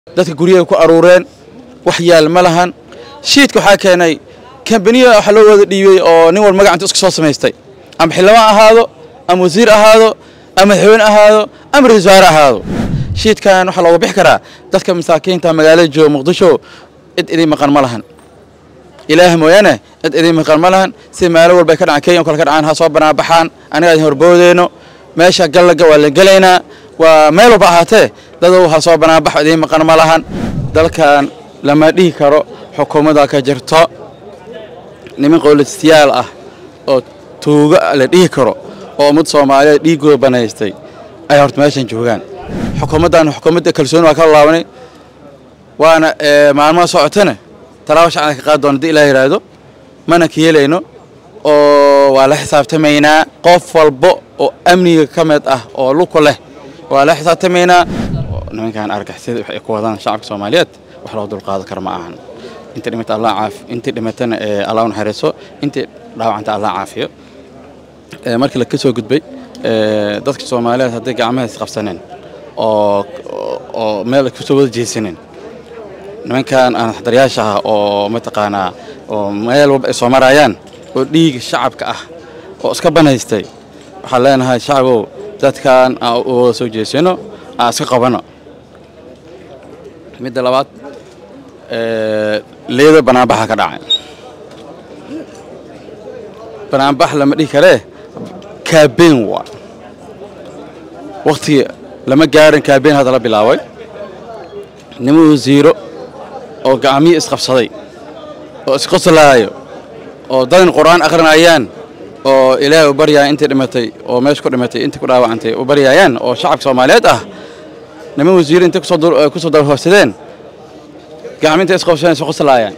dadka guryaha ku aruureen wax yaal ma lahan shiidka waxaa keenay kambaniya waxa loo wada dhiibey oo nin wal magacanta iska soo samaystay ama xildhibaan ahaado ama wasiir ahaado ama madaxweyne ahaado ama ra-isul wasaare ahaado shiidkan waxaa looga bixi karaa dadka masaakiinta magaalada jooga muqdisho cid idin maqan ma lahan ilaah mooyaane cid idin maqan ma lahan si maalo walba ay ka dhacaan kenya o kale ka dhacaan ha soo banaabaxaan aniga idin horboodeyno meesha gallaga waa la gelaynaa waa meel walba ahaatee dadow ha soo banaabax idiin maqan ma lahan dalkan lama dhihi karo xukuumadda ka jirto niman qowlasiyaal ah oo tuuga la dhihi karo oo ummad soomaaliyeed dhiiggooda banaystay ay horta meeshan joogaan xukuumaddan xukuumadda kalsooni waa kala laabanay waana maalmaha socotana talaabo shacabka ka qaadi doona hadii ilaa yidhaahdo mana ka yeelayno oo waa la xisaabtamaynaa qof walbo oo amniga ka mid ah oo luku leh waa la xisaabtamaynaa nimankan argixisada waxay ku wadaan shacabka soomaaliyeed wax loo dulqaadan karo ma ahan inta dhimata allah caafi intii dhimatana allah u naxariiso intii dhaawacanta allah caafiyo markii la ka soo gudbay dadka soomaaliyeed hadday gacmaha isqabsaneen oo oo meel kusoo wada jeesaneen nimankan anaxdaryaasha ah oo mataqaanaa oo meel walba ay soo marayaan oo dhiiga shacabka ah oo iska banaystay waxaan leenahay shacabow dadkan aan u wada soo jeesano aan iska qabano midda labaad leeda banaanbaxa ka dhacay banaanbax lama dhihi karee kaabeen waa wakhtigii lama gaarin kaabeen hadda la bilaabay nima wasiiro oo gacmihii isqabsaday oo isqoslaayo oo dadan qur'aan akhrinayaan oo ilaahay u baryaya intii dhimatay oo meesha ku dhimatay intii ku dhaawacantay u baryayaan oo shacabka soomaaliyeed ah niman wasiiro intay kusoo dalhoofsadeen gacmi intay isqabsadeen isqoslaayaan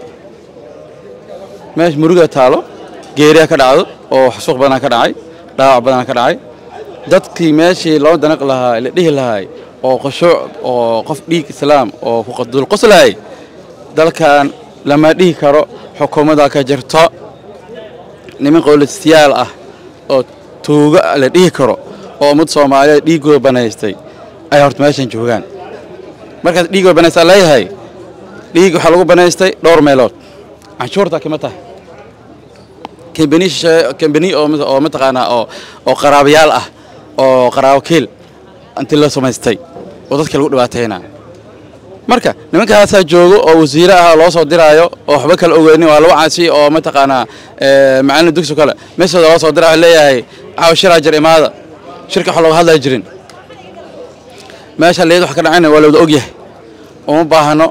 meesha muruga taalo geeriya ka dhacdo oo xasuuq badanaa ka dhacay dhaawac badanaa ka dhacay dadkii meeshii loo danaq lahaa la dhihi lahay oo qoshuuc oo qof dhiig islaam oo ku dulqoslaayay dalkan lama dhihi karo xukuumadda ka jirto niman qowlasiyaal ah oo tuuga la dhihi karo oo ummad soomaaliyeed dhiiggooda banaystay ay horta meeshan joogaan markaas dhiiggooda banaystaa leeyahay dhiig waxaa lagu banaystay dhowr meelood canshuurta kima tahay kambani kambani oo mataqaanaa oo oo qaraabayaal ah oo qaraabo kiil intii la samaystay oo dadka lagu dhibaataynaa marka nimankaasaa joogo oo wasiire ah loo soo diraayo oo waxba kala ogeynin waa laba caasi oo mataqaanaa macallin dugsi kale meeshooda loo soo diraa leeyahay caawa shiraa jir imaada shirka wax looga hadlaya jirin meesha leed wax ka dhacayna waa lawada ogyahay uma baahno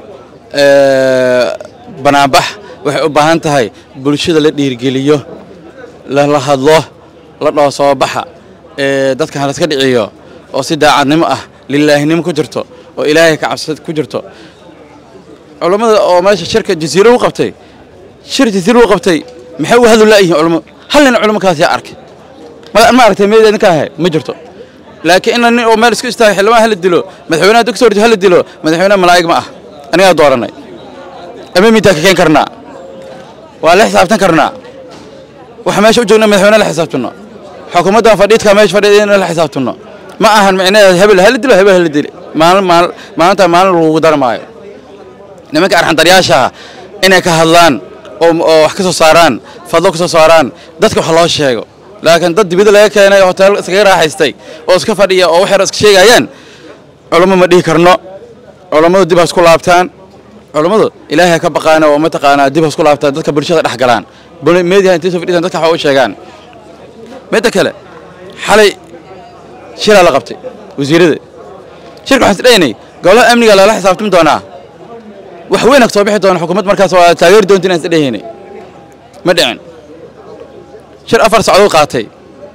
banaanbax waxay u baahan tahay bulshada la dhiirgeliyo lala hadlo la dhaho soo baxa dadka halaska dhiciyo oo si daacadnimo ah lilaahinimo ku jirto oo ilaahay ka cabsad ku jirto culammada oo meesha shirka jasiiro u qabtay shir jasiiro u qabtay maxay u hadlu laayihiin culamo hal nin culamo kaas yaa arkay ma aragtay meed idinka ahay ma jirto laakiin ina nin oo meel isku istaagay xildhibaan hala dilo madaxweynaha dugsi horti hala dilo madaxweynaha malaa'ig ma ah anigaa dooranay ama midaa ka keen karnaa waa la xisaabtan karnaa waxa meesha u joogna madaxweyne la xisaabtanno xukuumaddan fadhiidka meesha fadhiida in la xisaabtanno ma ahan micnaheed hebel hala dilo hebel hala dili maalin maal maalinta maalin lagugu darmaayo nimanka arxandaryaasha inay ka hadlaan oo oo wax ka soo saaraan fadlo ka soo saaraan dadka wax loo sheego laakiin dad dibadda laga keenay oo hotel iskaga raaxaystay oo iska fadhiya oo wax yar iska sheegayaan culamo ma dhihi karno culammadu dib ha isku laabtaan culammadu ilaahay ka baqaan oo mataqaanaa dib ha isku laabtaan dadka bulshada dhex galaan meediyaha intay soo fadhiisaan dadka wax u sheegaan midda kale xalay shiraa la qabtay wasiirada shirka waxaan isdhaynay golaha amniga lala xisaabtami doonaa wax weyn soo bixi doona xukuumad markaas waa taageeri doonta inaan isdhahaynay ma dhicin shir afar sacdood qaatay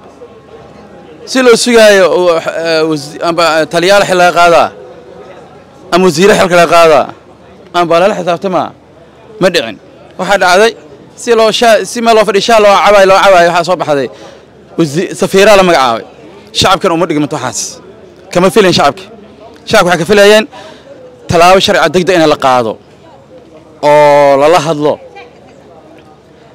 si loo sugaayo amba taliyaal xil laga qaadaa ama wasiire xilka laga qaadaa amba lala xisaabtamaa ma dhicin waxaa dhacday si loo si meel loo fadhiy shaa loo cabaay loo cabaay waxaa soo baxday safiiraa la magacaabay shacabkan uma dhigmanto waxaas kama filayn shacabka shacabka waxay ka filayeen tallaabo sharciga degdeg in la qaado oo lala hadlo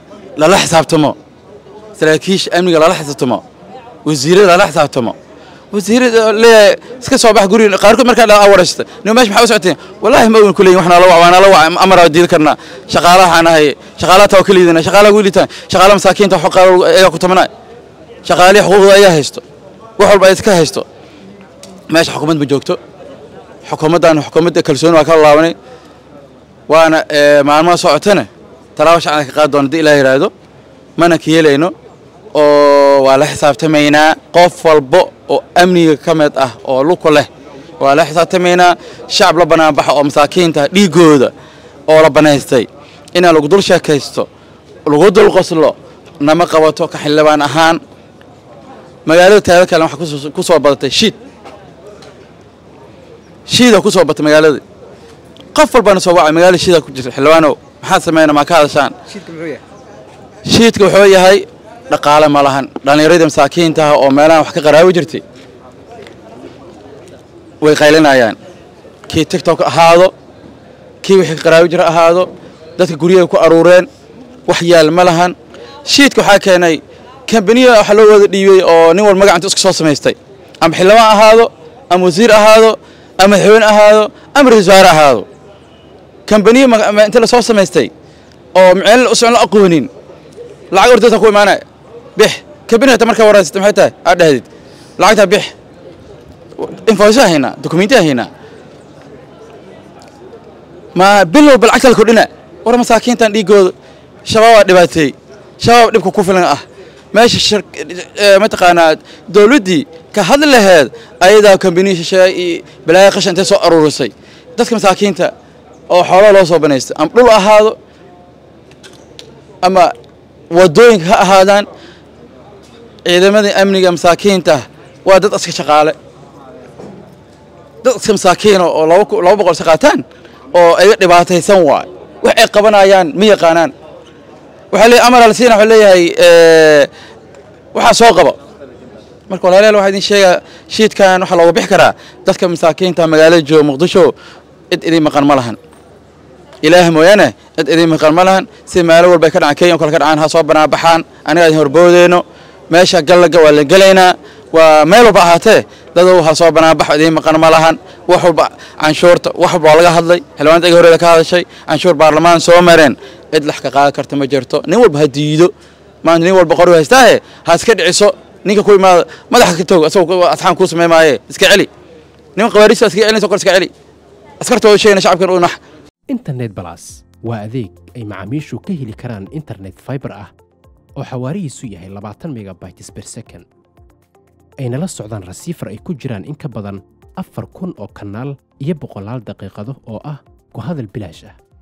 lala xisaabtamo saraakiisha amniga lala xisaabtamo wasiirada lala xisaabtamo wasiirada leeyahay iska soo bax guriga qaarkood markaa dhaa wareysata nin meesha maxaa u socoteen wallaahi ma ogan kuleeyin waxna la wac waana la wac amara diidi karnaa shaqaalaha waxaan ahay shaqaalaha taa ka liidana shaqaalaha ugu liitaan shaqaalaha masaakiinta wax qaar ayaa ku tamanaa shaqaalihi xuquuqda ayaa haysto wax walba ay iska haysto meesha xukuumad ma joogto xukuumaddan xukuumadda kalsooni waa ka laabanay waana maalmaha socotana talaabo shacana ka qaadi doona haddii ilaah yidhaahdo mana ka yeelayno oo waa la xisaabtamaynaa qof walba oo amniga ka mid ah oo luku leh waa la xisaabtamaynaa shacab la banaanbaxa oo masaakiinta dhiigooda oo la banaystay inaa lagu dul sheekaysto lagu dul qoslo nama qabato ka xildhibaan ahaan magaalada taada kale waxaa ku soo badatay shiid shiida ku soo batay magaalada qof walbana soo wacay magaalada shiida ku jirta xildhibaanow maxaad sameynaa maa ka hadashaan shiidka wuxuu yahay dhaqaale ma lahan dhallinyaradii masaakiintaha oo meelahan wax ka qaraabi jirtay way qaylinayaan kii tigtok ahaado kii wixii ka qaraabi jira ahaado dadka guryaha ku aruureen wax yaal ma lahan shiidka waxaa keenay kambaniya waxa loo wada dhiibey oo nin walba magacanta iska soo samaystay ama xildhibaan ahaado ama wasiir ahaado ama madaxweyne ahaado ama ra-isul wasaare ahaado kambaniya inta la soo samaystay oo miceel usan la aqoonin lacag ordaysa ku imaanaya bix kambaniya hata markaa waraysata maxay tahay aad dhahdid lacagtaa bix infoysa haynaa dokumentiya haynaa ma bil walba lacagta la kordhina war masaakiintan dhiigooda shabaabaa dhibaateey shabaab dhibka ku filan ah meesha mataqaanaa dowladdii ka hadli laheed ayadaa kambaniya shisheeye iyo balaaya qashan intay soo aruurisay dadka masaakiinta oo xoolaha loo soo banaystay ama dhul ahaado ama wadooyinka ha ahaadaan ciidamadii amniga masaakiinta waa dad iska shaqaale dad iska masaakiina oo laba boqol iska qaataan oo iga dhibaataysan waay wax ay qabanayaan ma yaqaanaan waxaa leeyahay amar alsiina wuxuu leeyahay waxaa soo qaba marka walaalayaal waxaa idin sheegaa shiidkan waxaa looga bixi karaa dadka masaakiinta magaalada jooga muqdisho cid idin maqan ma lahan ilaah mooyaane cid idin maqan ma lahan si meelo walba ka dhacaan kenya o kale ka dhacaan ha soo banaabaxaan aniga idin horboodeyno meesha gallaga waa la gelaynaa waa meel walba ahaatee dadow ha soo banaabaxo idin maqan ma lahan wax walba canshuurta wax walba waa laga hadlay xildhibaanta iga horeeda ka hadashay canshuur baarlamaan soo mareen cid lax ka qaadan karta ma jirto nin walba ha diido maanta nin walba qori haystaahe ha iska dhiciso ninka ku imaada madaxa ka toog asagoo asxaan kuu samey maaye iska celi nin qawaariista iska celinaysa kor iska celi askartooda sheegna shacabkan u nax internet balas waa adeeg ay macaamiishu ka heli karaan internet fiber ah oo xawaarihiisu yahay labaatan megabytes per second ayna la socdaan rasiifar ay ku jiraan in ka badan afar kun oo kanaal iyo boqolaal daqiiqado oo ah ku hadal bilaash ah